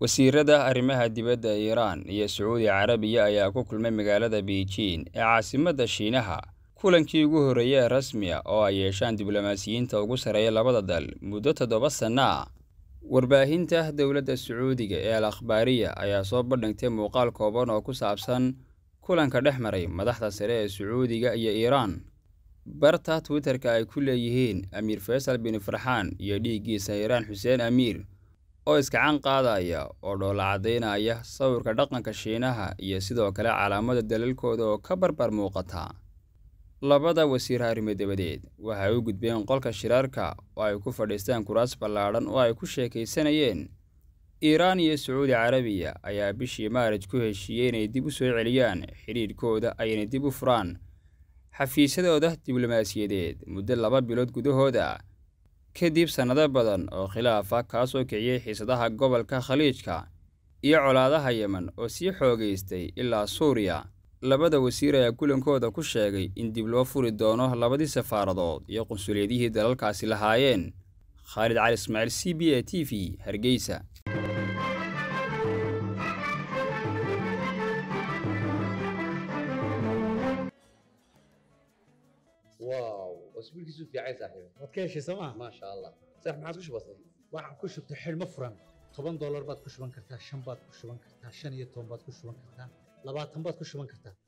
wasiirada arrimaha dibadda ee iiraan iyo sacuudi carabiya ayaa ku kulmay magaalada beijing ee caasimadda shiinaha kulankii ugu horreeyey ee rasmiya oo ay yeeshaan diblomaasiyiinta ugu sarreeya labada dal muddo toddoba sanno ah warbaahinta dowladda sacuudiga ee al akhbaariya ayaa soo bandhigtay muuqaal kooban oo ku saabsan kulanka dhex maray madaxda sare ee sacuudiga iyo iiraan barta twitterka ay ku leeyihiin amiir faysal bin farxaan iyo dhiiggiisa iiraan xuseen amiir oo iskacan qaadaya oo dhoola caddaynaya sawirka dhaqanka shiinaha iyo sidoo kale calaamada dalalkooda oo ka barbar muuqata labada wasiir arrimo dabadeed waxay u gudbeen qolka shirarka oo ay ku fadhiistaan kuraas ballaadhan oo ay ku sheekaysanayeen iiraan iyo sacuudi carabiya ayaa bishii maarij ku heshiiyey inay dib u soo celiyaan xidhiidhkooda ayna dib u furaan xafiisyadooda diblomaasiyadeed muddo laba bilood gudahooda kadib sannado badan oo khilaaf ah kaasoo kiciyey xiisadaha gobolka khaliijka iyo colaadaha yemen oo sii xoogaystay ilaa suuriya labada wasiir ayaa kulankooda ku sheegay in dib loo furi doono labadii safaaradood iyo qunsuliyadihii dalalkaasi lahaayeen khaalid cali ismaaciil c b a t v hargeysa واو واسبوعك في عايز صاحبي waad ka heshay sooma ما شاء الله صح ما عادش بسيط waxaan ku shubtay xidhmo furan toban doolar baad ku shuban kartaa shan baad ku shuban kartaa shan iyo toban baad ku shuban kartaa labaatan baad ku shuban kartaa